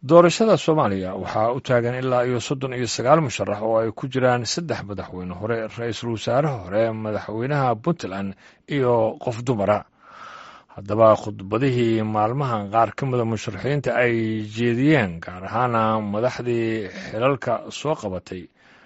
doorashada soomaaliya waxaa u taagan ilaa iyo soddon iyo sagaal musharax oo ay ku jiraan saddex madaxweyne hore ra-iisul wasaaraha hore madaxweynaha puntland iyo qof dumara haddaba khudbadihii maalmahan qaar ka mida musharaxiinta ay jeediyeen gaar ahaana madaxdii xilalka soo qabatay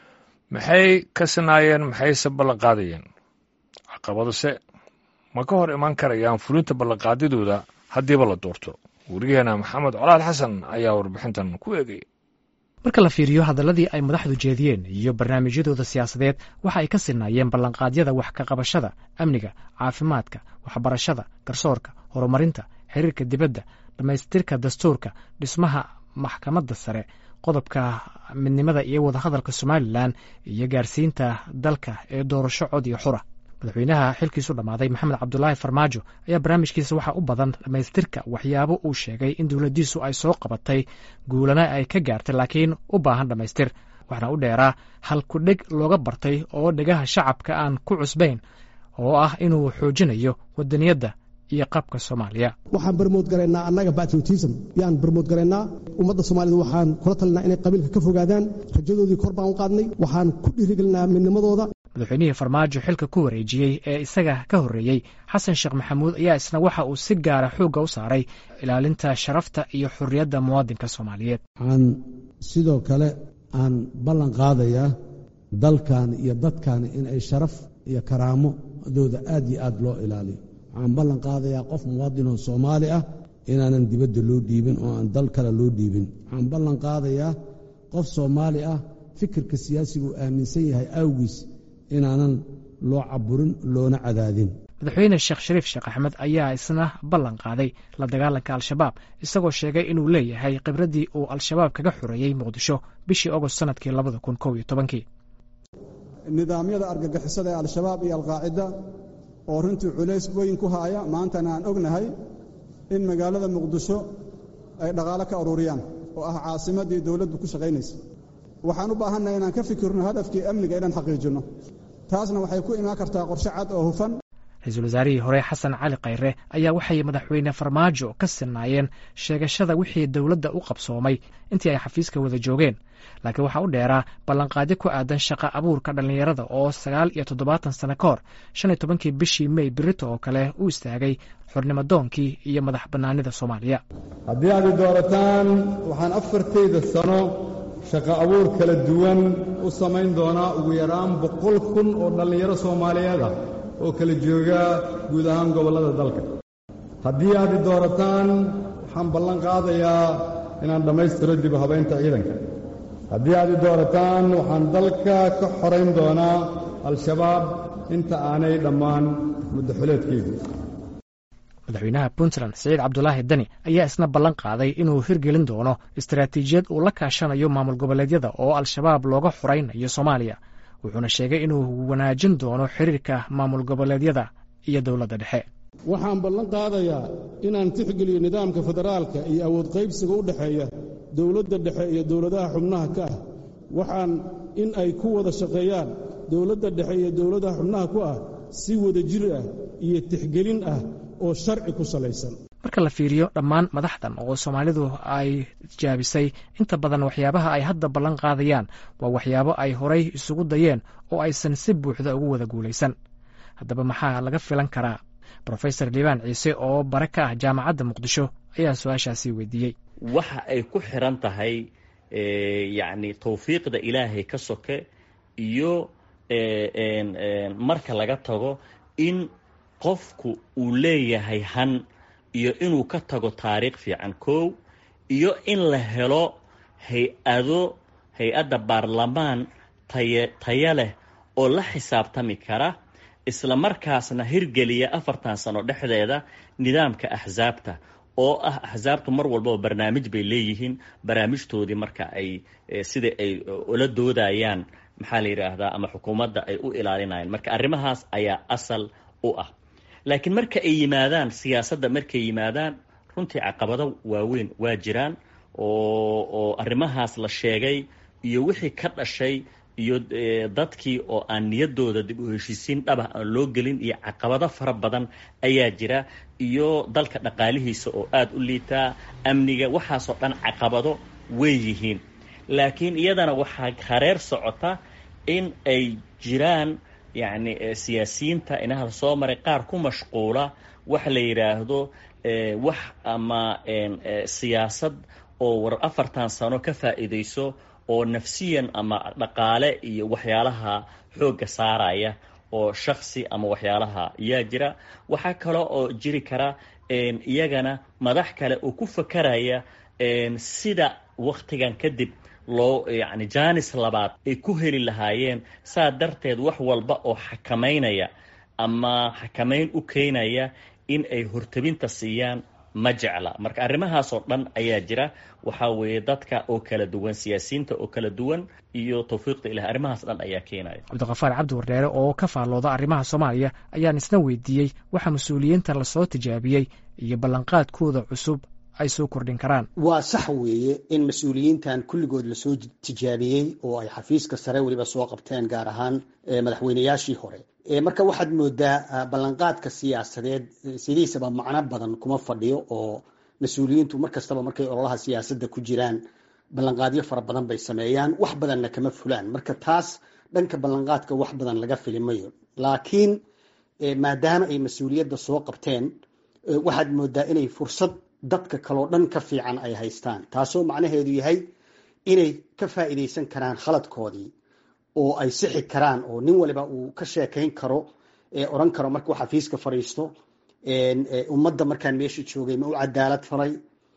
maxay ka sinaayeen maxayse ballanqaadayeen caqabadose ma ka hor iman karayaan fulinta ballanqaadidooda haddiiba la doorto wariyaheena maxamed colaad xasan ayaa warbixintan ku eegay marka la fiiriyo hadalladii ay madaxdu jeediyeen iyo barnaamijyadooda siyaasadeed waxa ay ka sinaayeen ballanqaadyada wax ka qabashada amniga caafimaadka waxbarashada garsoorka horumarinta xiriirka dibadda dhammaystirka dastuurka dhismaha maxkamadda sare qodobka midnimada iyo wadahadalka somalilan iyo gaarsiinta dalka ee doorasho cod iyo xura madaxweynaha xilkiisu dhammaaday maxamed cabdulaahi farmaajo ayaa barnaamijkiisa waxaa u badan dhammaystirka waxyaabo uu sheegay in dowladdiisu ay soo qabatay guulana ay ka gaartay laakiin u baahan dhammaystir waxaana u dheeraa hal kudheg looga bartay oo dhegaha shacabka aan ku cusbayn oo ah inuu xoojinayo wadaniyadda iyo qabka soomaaliya waxaan barmood garaynaa annaga batriotism yaan barmood garaynaa ummadda soomaalida waxaan kula talinaa inay qabiilka ka fogaadaan rajadoodii kor baan u qaadnay waxaan ku dhiirigelinaa midnimadooda madaxweynihii farmaajo xilka ku wareejiyey ee isaga ka horreeyey xasan sheekh maxamuud ayaa isna waxa uu si gaara xoogga u saaray ilaalinta sharafta iyo xurriyadda muwaadinka soomaaliyeed waxaan sidoo kale aan ballan qaadayaa dalkan iyo dadkan inay sharaf iyo karaamadooda aad iyo aad loo ilaaliyo waxaan ballan qaadayaa qof muwaadinoo soomaali ah inaanan dibadda loo dhiibin oo aan dal kale loo dhiibin waxaan ballan qaadayaa qof soomaali ah fikirka siyaasigu aaminsan yahay awgiis inaanan loo caburin loona cadaadin madaxweyne sheekh shariif sheekh axmed ayaa isna ballan qaaday la dagaalanka al-shabaab isagoo sheegay inuu leeyahay khibraddii uu al-shabaab kaga xoreeyey muqdisho bishii ogost sanadkii labada kun kow iyo tobankii nidaamyada argagixisada ee al-shabaab iyo alqaacida oo runtii culays weyn ku haaya maantana aan ognahay in magaalada muqdisho ay dhaqaalo ka ururiyaan oo ah caasimaddii dowladdu ku shaqaynaysa waxaan u baahannahay inaan ka fikirno hadafkii amniga inaan xaqiijinno taasna waxay ku imaan kartaa qorshe cad oo hufan ra-iisul wasaarihii hore xasan cali khayre ayaa waxay madaxweyne farmaajo ka sinaayeen sheegashada wixii dowladda u qabsoomay intii ay xafiiska wada joogeen laakiin waxaa u dheeraa ballanqaadyo ku aadan shaqa abuurka dhallinyarada oo sagaal iyo toddobaatan sano ka hor shan iyo tobankii bishii mey birito oo kale u istaagay xornimadoonkii iyo madax bannaanida soomaaliya haddii aad i doorataan waxaan afartayda sano shaqo abuur kala duwan u samayn doonaa ugu yaraan boqol kun oo dhallinyaro soomaaliyeed ah oo kala jooga guud ahaan gobollada dalka haddii aad i doorataan waxaan ballan qaadayaa inaan dhammaystiro dib u habaynta ciidanka haddii aad i doorataan waxaan dalka ka xorayn doonaa al-shabaab inta aanay dhammaan muddaxuleedkeygu madaxweynaha puntland siciid cabdulaahi dani ayaa isna ballan qaaday inuu hirgelin doono istaraatiijiyad uu la kaashanayo maamul goboleedyada oo al-shabaab looga xoraynayo soomaaliya wuxuuna sheegay inuu wanaajin doono xiriirka maamul goboleedyada iyo dowladda dhexe waxaan ballan qaadayaa inaan tixgeliyo nidaamka federaalka iyo awood qaybsiga u dhexeeya dowladda dhexe iyo dowladaha xubnaha ka ah waxaan in ay ku wada shaqeeyaan dowladda dhexe iyo dowladaha xubnaha ku ah si wada jir ah iyo tixgelin ah oo sharci ku salaysan marka la fiiriyo dhammaan madaxdan oo soomaalidu ay jaabisay inta badan waxyaabaha ay hadda ballan qaadayaan waa waxyaabo ay horay isugu dayeen oo aysan si buuxda ugu wada guulaysan haddaba maxaa laga filan karaa brofesor liibaan ciise oo bare ka ah jaamacadda muqdisho ayaa su-aashaasi weydiiyey waxa ay ku xiran tahay yacni tawfiiqda ilaahay ka soke iyo marka laga tago in qofku uu leeyahay han iyo inuu ka tago taariikh fiican kow iyo in la helo hay-ado hay-adda baarlamaan taye taya leh oo la xisaabtami kara isla markaasna hirgeliya afartan sano dhexdeeda nidaamka axsaabta oo ah axsaabtu mar walbaba barnaamij bay leeyihiin barnaamijtoodii marka ay sida ay ula doodayaan maxaa la yidhaahdaa ama xukuumadda ay u ilaalinayaan marka arrimahaas ayaa asal u ah laakiin marka ay yimaadaan siyaasadda markay yimaadaan runtii caqabado waaweyn waa jiraan oo oo arrimahaas la sheegay iyo wixii ka dhashay iyo dadkii oo aan niyaddooda dib u heshiisiin dhabah aan loo gelin iyo caqabado fara badan ayaa jira iyo dalka dhaqaalihiisa oo aada u liitaa amniga waxaasoo dhan caqabado way yihiin laakiin iyadana waxaa hareer socota in ay jiraan yacni siyaasiyiinta inaha soo maray qaar ku mashquula waxa la yidhaahdo wax ama siyaasad oo war afartan sano ka faa'iidayso oo nafsiyan ama dhaqaale iyo waxyaalaha xoogga saaraya oo shaksi ama waxyaalaha yaa jira waxaa kale oo jiri kara iyagana madax kale oo ku fakaraya sida waktigan kadib loo yacni jaanis labaad ay ku heli lahaayeen saa darteed wax walba oo xakamaynaya ama xakamayn u keenaya in ay hortabinta siiyaan ma jecla marka arrimahaasoo dhan ayaa jira waxaa weeye dadka oo kala duwan siyaasiyiinta oo kala duwan iyo tawfiiqda ilahi arrimahaas dhan ayaa keenaya cabdiqafaar cabdi wardheere oo ka faallooda arrimaha soomaaliya ayaan isna weydiiyey waxa mas-uuliyiinta lasoo tijaabiyey iyo ballanqaadkooda cusub ay soo kordhin karaan waa sax weeye in mas-uuliyiintan kulligood lasoo tijaabiyey oo ay xafiiska sare weliba soo qabteen gaar ahaan madaxweynayaashii hore marka waxaad moodaa ballanqaadka siyaasadeed sidiisaba macno badan kuma fadhiyo oo mas-uuliyiintu mar kastaba markay ololaha siyaasadda ku jiraan ballanqaadyo fara badan bay sameeyaan wax badanna kama fulaan marka taas dhanka ballanqaadka wax badan laga fili mayo laakiin maadaama ay mas-uuliyadda soo qabteen waxaad moodaa inay fursad dadka kaloo dhan ka fiican ay haystaan taasoo macnaheedu yahay inay ka faa'iidaysan karaan khaladkoodii oo ay sixi karaan oo nin waliba uu ka sheekayn karo oran karo markuu xafiiska fadhiisto ummadda markaan meesha joogay ma u cadaalad falay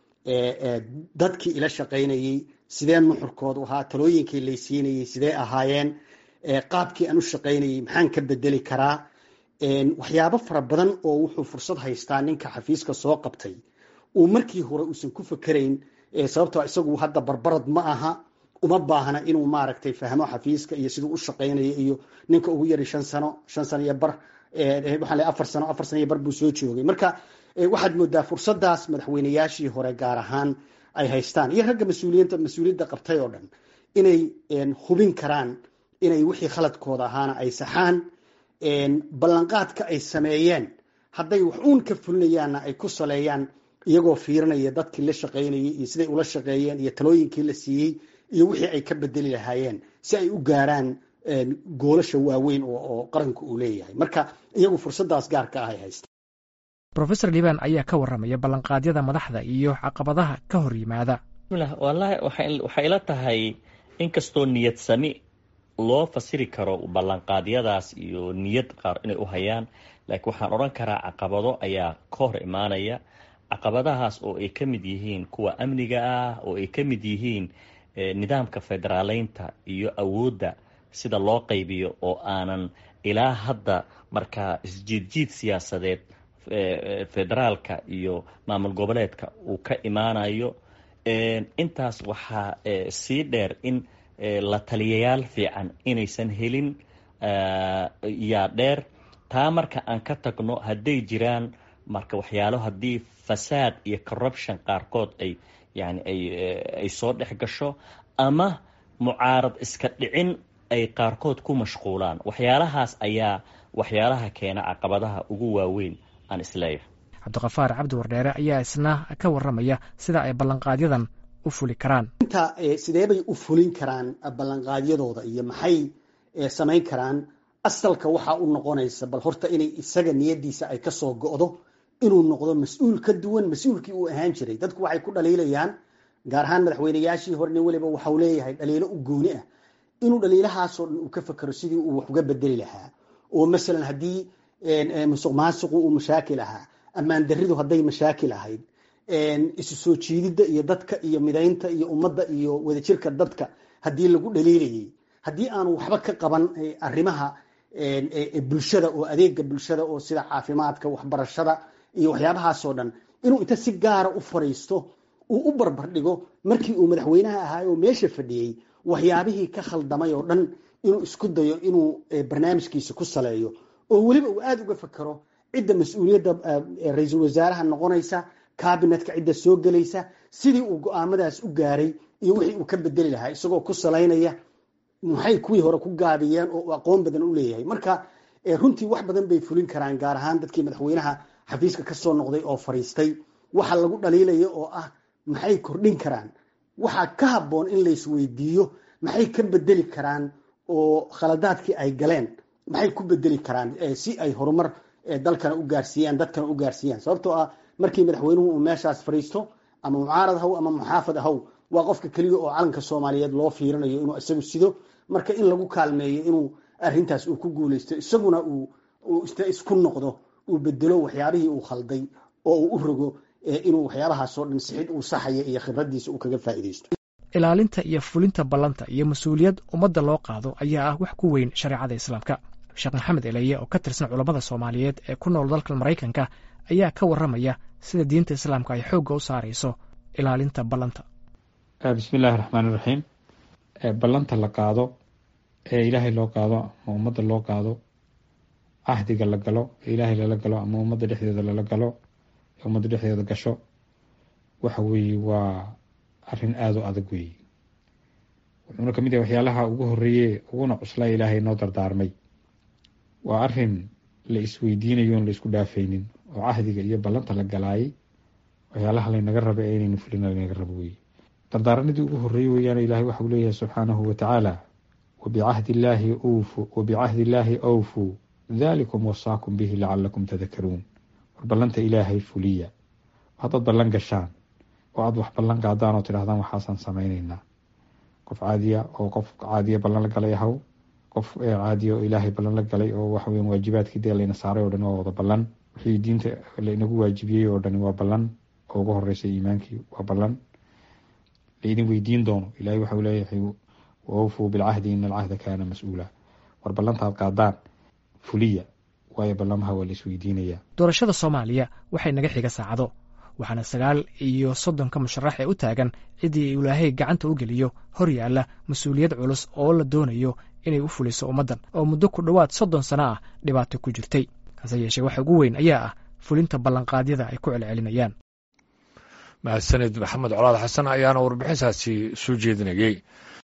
dadkii ila shaqaynayey sidee nuxurkoodu ahaa talooyinkii laysiinayey sidee ahaayeen qaabkii aan u shaqaynayey maxaan ka bedeli karaa waxyaabo fara badan oo wuxuu fursad haystaa ninka xafiiska soo qabtay uu markii hore uusan ku fakerayn sababtoo isagu hadda barbarad ma aha uma baahna inuu maaragtay fahmo xafiiska iyo siduu u shaqaynayo iyo ninka ugu yari shan sano shan sano iyo bar waxaan le afar sano afar sano iyo bar buu soo joogay marka waxaad moodaa fursadaas madaxweynayaashii hore gaar ahaan ay haystaan iyo ragga mas-uuliyiinta mas-uuliyadda qabtay oo dhan inay hubin karaan inay wixii khaladkooda ahaana ay saxaan ballanqaadka ay sameeyeen hadday wax uun ka fulinayaanna ay ku saleeyaan iyagoo fiirinaya dadkii la shaqaynayay iyo siday ula shaqeeyeen iyo talooyinkii la siiyey iyo wixii ay ka bedeli lahaayeen si ay u gaaraan goolasha waaweyn oo qaranku uu leeyahay marka iyagu fursadaas gaarka ah ay haystaan rofesor liban ayaa ka warramaya ballanqaadyada madaxda iyo caqabadaha ka hor yimaada wallaahi waxay ila tahay inkastoo niyad sami loo fasiri karo ballanqaadyadaas iyo niyad qaar inay u hayaan laakiin waxaan odhan karaa caqabado ayaa ka hor imaanaya caqabadahaas oo ay ka mid yihiin kuwa amniga ah oo ay ka mid yihiin nidaamka federaaleynta iyo awoodda sida loo qaybiyo oo aanan ilaa hadda markaa isjiidjiid siyaasadeed federaalka iyo maamul goboleedka uu ka imaanayo intaas waxaa sii dheer in la taliyayaal fiican inaysan helin yaa dheer taa marka aan ka tagno hadday jiraan marka waxyaalo haddii fasaad iyo corruption qaarkood ay yani ay ay soo dhex gasho ama mucaarad iska dhicin ay qaarkood ku mashquulaan waxyaalahaas ayaa waxyaalaha keena caqabadaha ugu waaweyn aan isleeyahay cabdiqafaar cabdi wardheere ayaa isna ka warramaya sida ay ballanqaadyadan u fuli karaan inta sidee bay u fulin karaan ballanqaadyadooda iyo maxay samayn karaan asalka waxaa u noqonaysa bal horta inay isaga niyadiisa ay kasoo go'do inuu noqdo mas-uul ka duwan mas-uulkii uu ahaan jiray dadku waxay ku dhaliilayaan gaar ahaan madaxweynayaashii hore nin waliba waxau leeyahay dhaliilo u gooni ah inuu dhaliilahaasoo dhan uu ka fakero sidii uu wax uga bedeli lahaa oo masalan haddii musuq maasuqu uu mashaakil ahaa ammaan daridu hadday mashaakil ahayd isu soo jiididda iyo dadka iyo midaynta iyo ummadda iyo wadajirka dadka haddii lagu dhaliilayay haddii aanu waxba ka qaban arrimaha bulshada oo adeega bulshada oo sida caafimaadka waxbarashada iyo waxyaabahaasoo dhan inuu inta si gaara u fariisto uu u barbar dhigo markii uu madaxweynaha ahaay oo meesha fadhiyey waxyaabihii ka khaldamay oo dhan inuu isku dayo inuu barnaamijkiisa ku saleeyo oo weliba uu aada uga fakero cidda mas-uuliyadda ra-iisul wasaaraha noqonaysa kabinetka cidda soo gelaysa sidii uu go-aamadaas u gaaray iyo wixii uu ka bedeli lahaa isagoo ku salaynaya maxay kuwii hore ku gaabiyeen oo aqoon badan u leeyahay marka runtii wax badan bay fulin karaan gaar ahaan dadkii madaxweynaha xafiiska kasoo noqday oo fariistay waxa lagu dhaliilaya oo ah maxay kordhin karaan waxaa ka habboon in laysweydiiyo maxay ka bedeli karaan oo khaladaadkii ay galeen maxay ku bedeli karaan si ay horumar dalkana u gaarsiiyaan dadkana u gaarsiiyaan sababtoo ah markii madaxweynuhu uu meeshaas fariisto ama mucaarad haw ama muxaafad haw waa qofka keliya oo calanka soomaaliyeed loo fiirinayo inuu isagu sido marka in lagu kaalmeeyo inuu arintaas uu ku guuleysto isaguna uu isku noqdo uu bedelo waxyaabihii uu khalday oo uu u rogo inuu waxyaabahaasoo dhan sixid uu saxaya iyo khibradiisa uu kaga faa'iidaysto ilaalinta iyo fulinta ballanta iyo mas-uuliyad ummadda loo qaado ayaa ah wax ku weyn shareecada islaamka sheekh maxamed eleye oo ka tirsan culammada soomaaliyeed ee ku nool dalka maraykanka ayaa ka warramaya sida diinta islaamka ay xoogga u saarayso ilaalinta ballanta bismi illaahi raxmaan iraxiim ballanta la qaado ee ilaahay loo qaado ama ummadda loo qaado cahdiga la galo ee ilaahay lala galo ama ummadda dhexdeeda lala galo ee ummadda dhexdeeda gasho waxa weeye waa arrin aada u adag weeye wuxuuna kamid yahay waxyaalaha ugu horeeye uguna cuslaa ilaahay noo dardaarmay waa arrin la isweydiinayo on la isku dhaafaynin oo cahdiga iyo ballanta la galaayay waxyaalaha laynaga raba ee inaynu fulina laynaga rabo weeye dardaaranadii ugu horreeyey weeyaan ilaahay waxau leeyahay subxaanahu watacaala wabicahdi illaahi ufu wabicahdi illaahi awfuu dalikum wasaakum bihi lacalakum tadakaruun war ballanta ilaahay fuliya haddaad ballan gashaan oo aada wax ballan qaadaan oo tidhahdaan waxaasaan samayneynaa qof caadiya oo qof caadiya ballan la galay ahaw qof caadiya oo ilaahay ballan la galay oo waxaweyan waajibaadkii dee layna saaray oo dhani waa wada ballan wixii diinta lainagu waajibiyey oo dhani waa ballan oo ugu horeysay iimaankii waa ballan laidin weydiin doono ilahay waxau leeyahay waawfuu bilcahdi ina alcahda kaana mas-uula war ballantaad qaadaan fuliya waayo ballamaha waa la isweydiinayaa doorashada soomaaliya waxay naga xiga saacado waxaana sagaal iyo soddonka musharax ee u taagan ciddii ilaahay gacanta u geliyo hor yaalla mas-uuliyad culus oo la doonayo inay u fuliso ummaddan oo muddo ku dhowaad soddon sano ah dhibaato ku jirtay hase yeeshee waxa ugu weyn ayaa ah fulinta ballanqaadyada ay ku celcelinayaan mahadsanid maxamed colaad xasan ayaana warbixintaasi soo jeedinayey